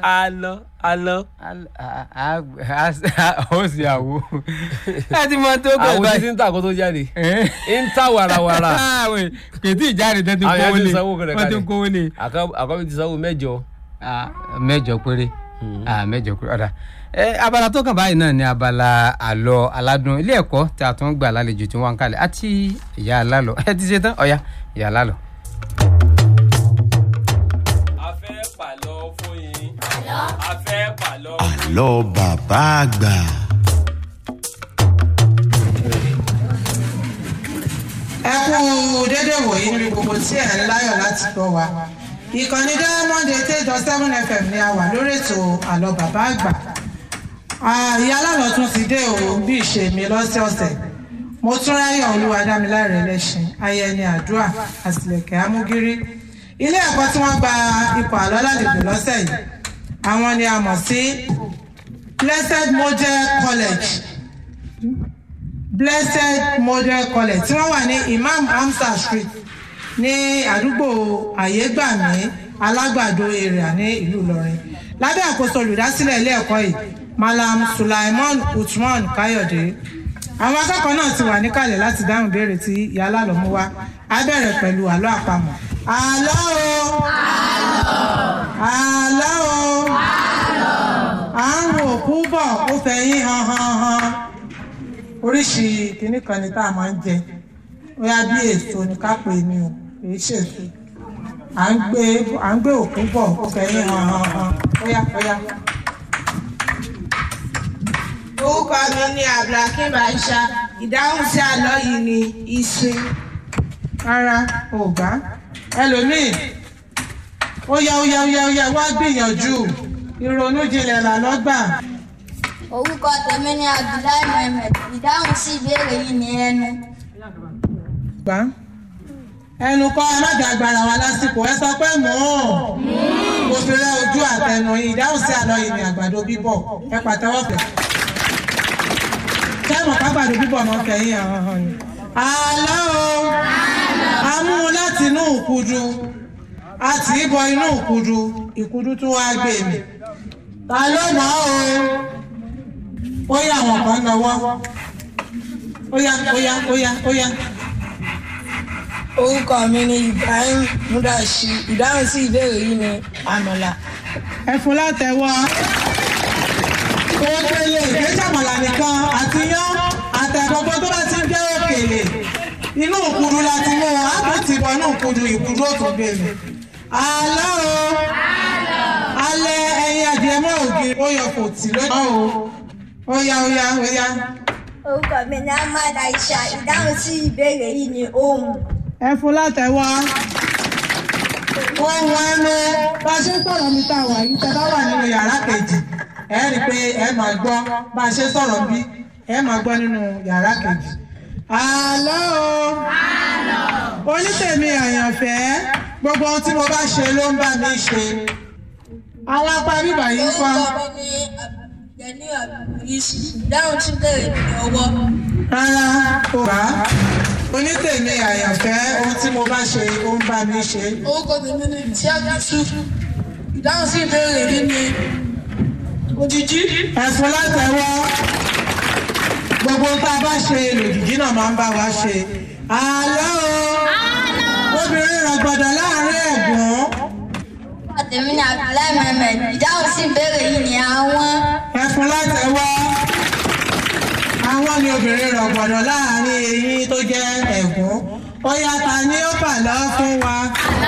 alọ alọ. ó sì àwo ẹ ti mọ tó gbẹ àwọn títí báyìí ń tà kó tó jáde ẹ ń tà wàràwàrà àwọn kètì ìjáde tó ti Àwọn yẹn kówó ti lé sanwó rẹ̀ wọ́n ti kalẹ̀. kówó lé Àkọ́- àkọ́bí ti sanwó mẹ́jọ. Ah, mẹ́jọ péré Ah, mẹ́jọ péré ọ̀dà ẹ abala tó kàn báyìí náà ni abala àlọ́ aládùn ilé ẹ̀kọ́ tí a tún gbà lálejò tí wọ́n ń kalẹ̀ àti ìyá alálọ̀ ẹ ti ṣe tán ọ̀ya ìyá alálọ̀. a fẹ́ pàlọ́ fún yín. a fẹ́ pàlọ́. àlọ́ bàbá àgbà. ẹ kú dédé wòyí níbi gbogbo tí ẹ ń láyọ̀ láti gbọ́ wa ìkànnì diamond eight eight dot seven fm ni a wà lórí ètò àlọ́ bàbá àgbà Ah, ìyá alálọ̀ tún ti dé o bí ìṣe mi lọ́sẹ̀ọ̀sẹ̀ mo tún ráyọ̀ olúwadámiláre lẹ́sìn ayẹni àdúrà àtìlẹ̀kẹ̀ amúgírí ilé ẹ̀kọ́ tí wọ́n gba ipò àlọ́ lálejò lọ́sẹ̀ yìí àwọn ni a mọ̀ sí blessed model college blessed model college tí wọ́n wà ní imam hamza street ní àdúgbò àyégbàmí alágbàdo area ní ìlú ìlọrin lábẹ́ àkóso olùdásílẹ̀ ilé ẹ̀kọ́ yìí malam sulaiman usman káyọ̀dé àwọn akẹ́kọ̀ọ́ náà ti wà níkàlẹ̀ láti dáhùn ìbéèrè tí ìyá alálọ́mú wá á bẹ̀rẹ̀ pẹ̀lú àlọ́ àpamọ̀ àlọ́ o àlọ́ o à ń wo òkú bọ̀ ó fẹ̀yìn han han han oríṣi kìnnì kan ni tá a máa ń jẹ bóyá bí èso ni ká pè ní o kìí ṣèso à ń gbé à ń gbé òkú bọ̀ ó fẹ̀yìn han han han bóyá bóyá. orúkọ mi ni abdulhakeem aisha ìdáhùn sí àlọ́ yìí ni ìsìn rárá ò gbá ẹlòmíì ó yá ó yá ó yá ó yá wá gbìyànjú ìrònú jinlẹ̀ làlọ́gbà orúkọ tèmi ni abdullahi mohammed ìdáhùn sí ìbéèrè yìí ní ẹnu gbá ẹnu kọ́ ẹ má dàgbára wa lásìkò ẹ sọ pé mò ń mo fi rẹ ojú àtẹnu yìí ìdáhùn sí àlọ́ yìí ni àgbàdo bíbọ̀ ẹ pàtẹ́wọ́ fẹ́ kẹ́mọ̀ kágbàdo bíbọ̀ máa ń fẹ́ yín hàn hàn ni. àlọ́ o a mú un láti inú ìkudu a tì í bọ inú ìkudu ìkudu tún wá gbé mi ta ló mọ̀ ọ́ o ó yá àwọn kan lọ́wọ́ ó yá ó yá ó yá ó yá. orúkọ mi ni ibrahim mudashi ìdáhùn sí ìbéèrè yìí ni àmàlà ẹfun látẹwọ́ òkèlè ìgbésàmọ̀là nìkan àti yán àtẹ̀gbọ́gbọ́ tó bá ti ń jẹ́ òkèlè inú òkudu la ti mú wọn àbọ̀ ti bọ̀ inú òkudu ìkudu òtún gbèmí. àlọ́ o alẹ́ ẹyin adìẹ mọ́ ògiri ó yọ kò tì lójú o ó yá ó yá ó yá. orúkọ mi ni ahmad aisha ìdáhùn sí ìbéèrè yìí ní ohun ẹfun látẹwọ́ ohun ẹnu bá a ṣe ń sọ̀rọ̀ mi tá a wà yìí tẹ bá wà nínú yàrá kejì ẹ rí i pé ẹ máa gbọ́ bá a ṣe sọ̀rọ̀ bí ẹ máa gbọ́ nínú yàrá kejì. àlọ́ o onítèmi àyànfẹ́ gbogbo ohun tí mo bá ṣe ló ń bá mi ṣe àwọn apá bíbà yìí ń kọ́ orúkọ mi ni abdulgani abdulgis ìdáhùn sí ìbéèrè yìí ni ọwọ́ rárá o bá onítèmi àyànfẹ́ ohun tí mo bá ṣe ó ń bá mi ṣe. orúkọ tèmi ni tíájú yusuf ìdáhùn sí ìbéèrè yìí ni òjijì ẹ̀fún látẹ̀wọ́ gbogbo tá a bá ṣe lòdìdí náà máa ń bá wa ṣe. àlọ́ o obìnrin rọ̀gbọ̀dọ̀ láàrin ẹ̀gbọ́n orúkọ tèmi ni abdullahi mohammed ìdáhùn sí ìbéèrè yìí ní àwọn ẹ̀fún látẹ̀wọ́ àwọn ni obìnrin rọ̀gbọ̀dọ̀ láàrin eyín tó jẹ́ ẹ̀gbọ́n ó yá ta ni ó bà lọ́ fún wa.